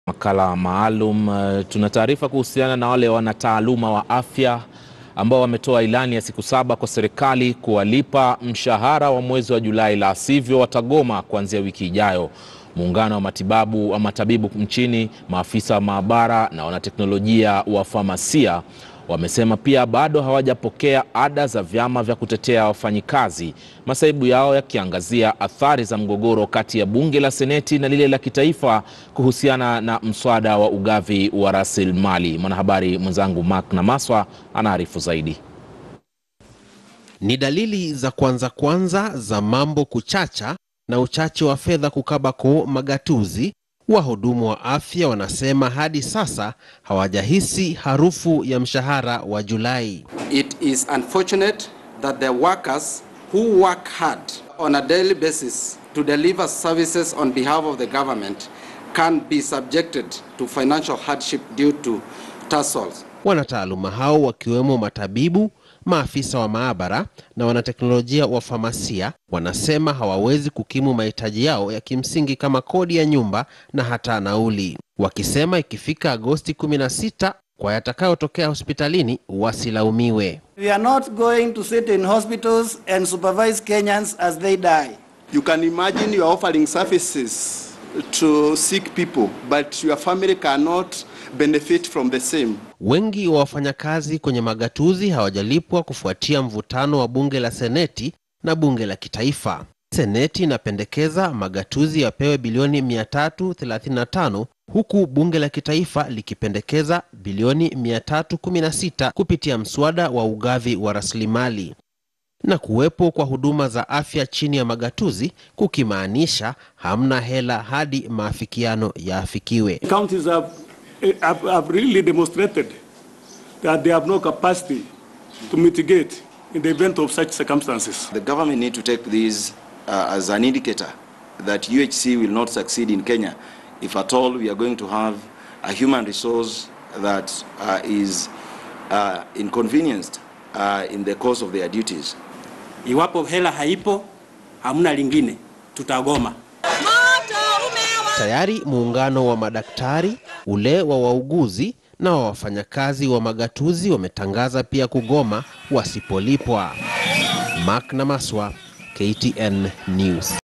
Makala maalum. Uh, tuna taarifa kuhusiana na wale wanataaluma wa afya ambao wametoa ilani ya siku saba kwa serikali kuwalipa mshahara wa mwezi wa Julai, la sivyo watagoma kuanzia wiki ijayo. Muungano wa matibabu wa matabibu nchini, maafisa wa maabara na wanateknolojia wa famasia wamesema pia bado hawajapokea ada za vyama vya kutetea wafanyikazi, masaibu yao yakiangazia athari za mgogoro kati ya bunge la seneti na lile la kitaifa kuhusiana na mswada wa ugavi wa rasilimali. Mwanahabari mwenzangu Mark Namaswa anaarifu zaidi. Ni dalili za kwanza kwanza za mambo kuchacha na uchache wa fedha kukaba koo magatuzi. Wahudumu wa afya wanasema hadi sasa hawajahisi harufu ya mshahara wa Julai. It is unfortunate that the workers who work hard on a daily basis to deliver services on behalf of the government can be subjected to financial hardship due to tussles. Wanataaluma hao wakiwemo matabibu, maafisa wa maabara na wanateknolojia wa famasia wanasema hawawezi kukimu mahitaji yao ya kimsingi kama kodi ya nyumba na hata nauli, wakisema ikifika Agosti 16 kwa yatakayotokea hospitalini wasilaumiwe. We are not going to sit in hospitals and supervise Kenyans as they die. You can imagine you are offering services to sick people, but your family cannot benefit from the same. Wengi wa wafanyakazi kwenye magatuzi hawajalipwa kufuatia mvutano wa bunge la seneti na bunge la kitaifa. Seneti inapendekeza magatuzi yapewe bilioni 335 huku bunge la kitaifa likipendekeza bilioni 316 kupitia mswada wa ugavi wa rasilimali na kuwepo kwa huduma za afya chini ya magatuzi kukimaanisha hamna hela hadi maafikiano yaafikiwe. Counties have, have, have really demonstrated that they have no capacity to mitigate in the event of such circumstances. The government need to take this uh, as an indicator that UHC will not succeed in Kenya if at all we are going to have a human resource that uh, is uh, inconvenienced uh, in the course of their duties. Iwapo hela haipo, hamna lingine, tutagoma. Tayari muungano wa madaktari, ule wa wauguzi na wa wafanyakazi wa magatuzi wametangaza pia kugoma wasipolipwa. Mark Namaswa, KTN News.